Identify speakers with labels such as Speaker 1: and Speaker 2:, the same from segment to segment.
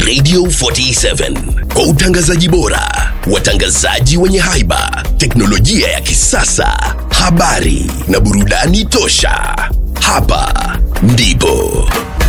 Speaker 1: Radio 47 kwa utangazaji bora, watangazaji wenye haiba, teknolojia ya kisasa, habari na burudani tosha. Hapa ndipo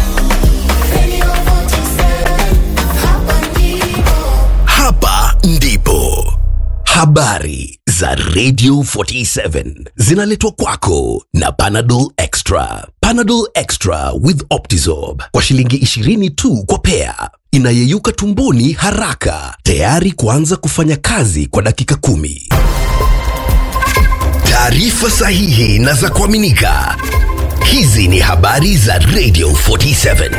Speaker 1: hapa ndipo habari za Radio 47 zinaletwa kwako na Panadol Extra. Panadol Extra with Optizorb kwa shilingi 20 tu kwa pea, inayeyuka tumboni haraka, tayari kuanza kufanya kazi kwa dakika kumi. Taarifa sahihi na za kuaminika. Hizi ni habari za Radio 47.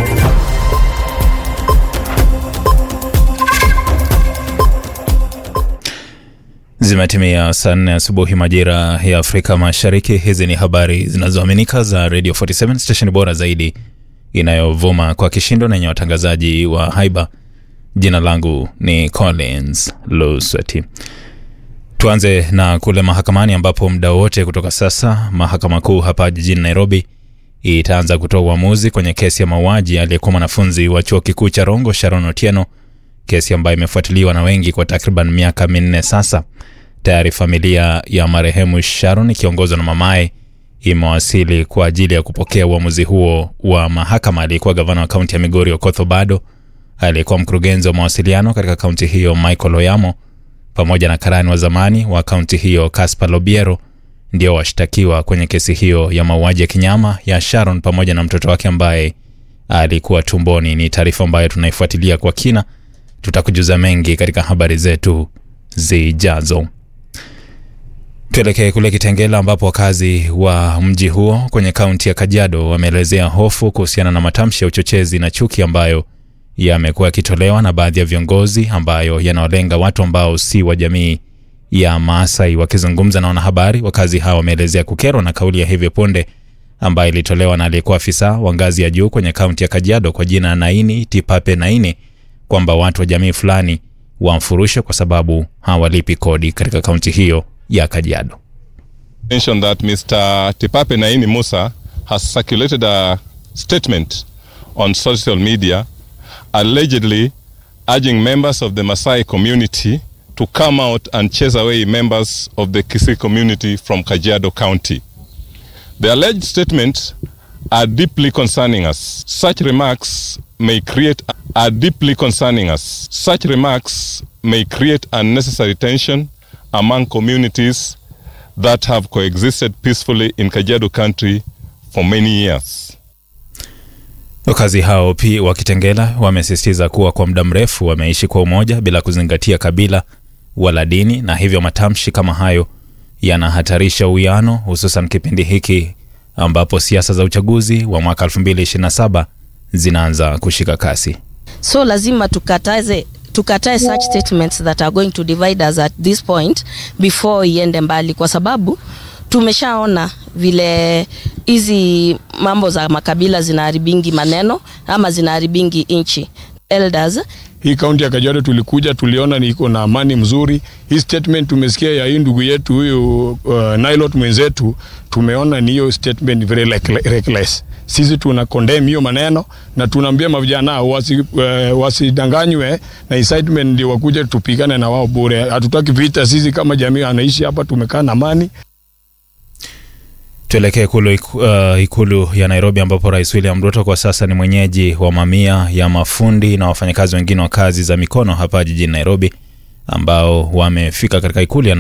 Speaker 2: Zimetimia saa nne asubuhi majira ya Afrika Mashariki. Hizi ni habari zinazoaminika za Radio 47 station bora zaidi inayovuma kwa kishindo na yenye watangazaji wa haiba. Jina langu ni Collins Lusweti. Tuanze na kule mahakamani ambapo muda wote kutoka sasa mahakama kuu hapa jijini Nairobi itaanza kutoa uamuzi kwenye kesi ya mauaji aliyekuwa mwanafunzi wa chuo kikuu cha Rongo Sharon Otieno, kesi ambayo imefuatiliwa na wengi kwa takriban miaka minne sasa. Tayari familia ya marehemu Sharon ikiongozwa na mamaye imewasili kwa ajili ya kupokea uamuzi huo wa mahakama. Aliyekuwa gavana wa kaunti ya Migori Okoth Obado, aliyekuwa mkurugenzi wa mawasiliano katika kaunti hiyo Michael Oyamo, pamoja na karani wa zamani wa kaunti hiyo Caspar Lobiero ndio washtakiwa kwenye kesi hiyo ya mauaji ya kinyama ya Sharon pamoja na mtoto wake ambaye alikuwa tumboni. Ni taarifa ambayo tunaifuatilia kwa kina, tutakujuza mengi katika habari zetu zijazo. Tuelekee kule Kitengela ambapo wakazi wa mji huo kwenye kaunti ya Kajiado wameelezea hofu kuhusiana na matamshi ya uchochezi na chuki ambayo yamekuwa yakitolewa na baadhi ya viongozi ambayo yanawalenga watu ambao si wa jamii ya Maasai. Wakizungumza na wanahabari, wakazi hawa wameelezea kukerwa na kauli ya hivi punde ambayo ilitolewa na aliyekuwa afisa wa ngazi ya juu kwenye kaunti ya Kajiado kwa jina Naini Tipape Naini kwamba watu wa jamii fulani wamfurushe kwa sababu hawalipi kodi katika kaunti hiyo ya Kajiado.
Speaker 3: mention that Mr. Tipape Naini Musa has circulated a statement on social media allegedly urging members of the Maasai community to come out and chase away members of the Kisii community from Kajiado County. The alleged statements are deeply concerning us. Such remarks may create are deeply concerning us. Such remarks may create unnecessary tension among communities that have coexisted peacefully in Kajiado country for many years.
Speaker 2: Wakazi hao pia wa Kitengela wamesisitiza kuwa kwa muda mrefu wameishi kwa umoja bila kuzingatia kabila wala dini, na hivyo matamshi kama hayo yanahatarisha uwiano, hususan kipindi hiki ambapo siasa za uchaguzi wa mwaka 2027 zinaanza kushika kasi.
Speaker 4: so lazima tukataze tukatae such statements that are going to divide us at this point before iende mbali kwa sababu tumeshaona vile hizi mambo za makabila zinaharibingi maneno ama zinaharibingi nchi elders
Speaker 5: hii kaunti ya Kajiado tulikuja tuliona ni iko na amani mzuri. Hii statement tumesikia ya hii ndugu yetu huyu uh, Nailot mwenzetu, tumeona ni hiyo statement very reck- reckless. Sisi tuna condemn hiyo maneno na tunaambia mavijana wasi, uh, wasidanganywe na incitement ndio wakuja tupigane na wao bure. Hatutaki vita. Sisi kama jamii anaishi hapa tumekaa na amani.
Speaker 2: Tuelekee ikulu, uh, ikulu ya Nairobi ambapo Rais William Ruto kwa sasa ni mwenyeji wa mamia ya mafundi na wafanyakazi wengine wa kazi za mikono hapa jijini Nairobi ambao wamefika katika ikulu ya